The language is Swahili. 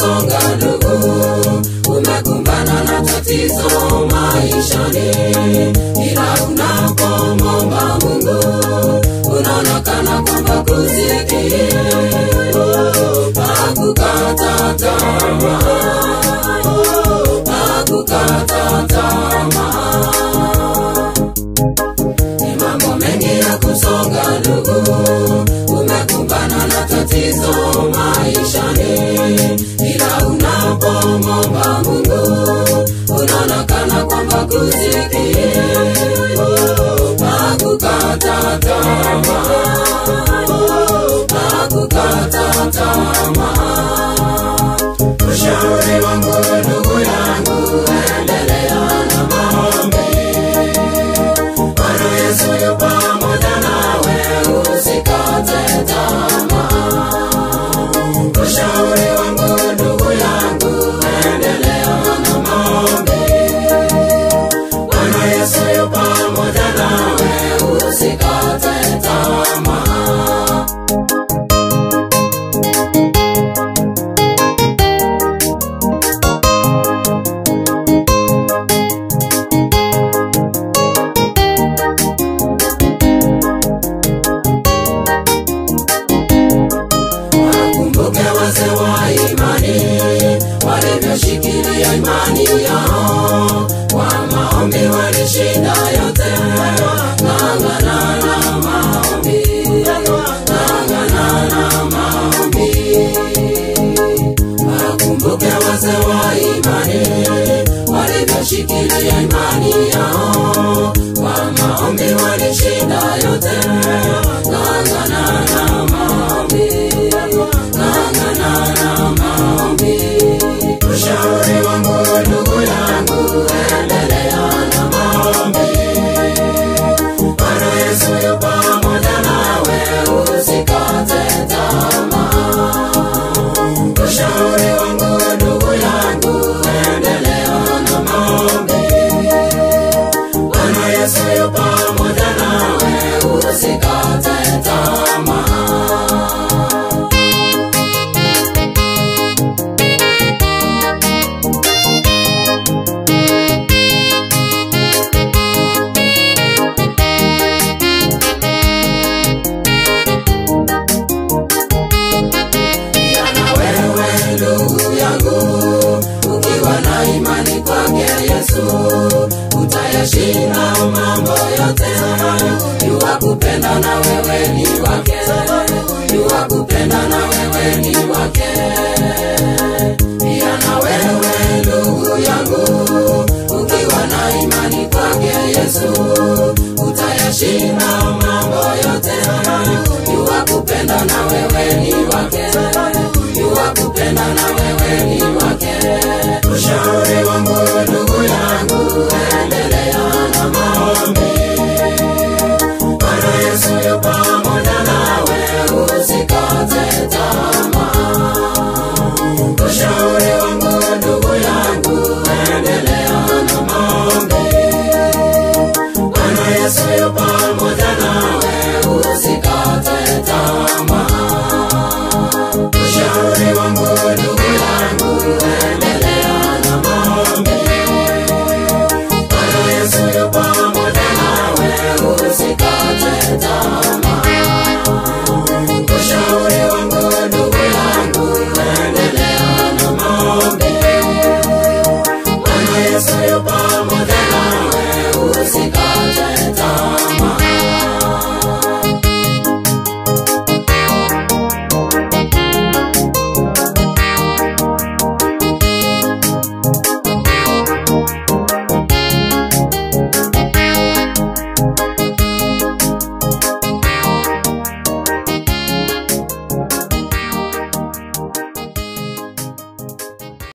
kusonga ndugu, umekumbana na tatizo maishani, ila unapomwomba Mungu unaonekana kwamba kusikie, hakukata tamaa, hakukata tamaa. Ni mambo mengi ya kusonga ndugu, umekumbana na tatizo maishani, ila unapomwomba Mungu unaonekana kwamba kusikie, hakukata tamaa, hakukata tamaa. Ushauri wangu ndugu yangu, endelea na maombi. Bwana Yesu yu pamoja nawe, usikate tamaa. Ushauri wangu ndugu yangu, endelea na maombi. Bwana Yesu yu pamoja nawe, usikate tamaa. Wakumbuke wazee wa imani walivyoshikilia imani yao, kwa maombi walishinda yote. Ng'ang'ana na maombi, ng'ang'ana na maombi. Wakumbuke wazee wa imani walivyoshikilia imani yao, kwa maombi walishinda yote. Ng'ang'ana na maombi, ng'ang'ana na maombi. Ushauri wangu ndugu yangu, endelea na maombi. Bwana Yesu yu pamoja nawe, usikate tamaa. Ushauri wangu ndugu yangu, endelea na maombi. Bwana Yesu yu pamoja nawe, usikate tamaa. Pia na wewe ndugu yangu, ukiwa na imani kwake Yesu, utayashinda mambo yote. Yuwa kupenda na wewe ni wake, yuwa kupenda na wewe ni wake. Pia na wewe ndugu yangu, ukiwa na imani kwake Yesu, utayashinda mambo yote. Yuwa kupenda na wewe ni wake, yuwa kupenda na wewe ni wake. Ushauri wangu ndugu yangu, endelea na maombi. Bwana Yesu yu pamoja nawe, usikate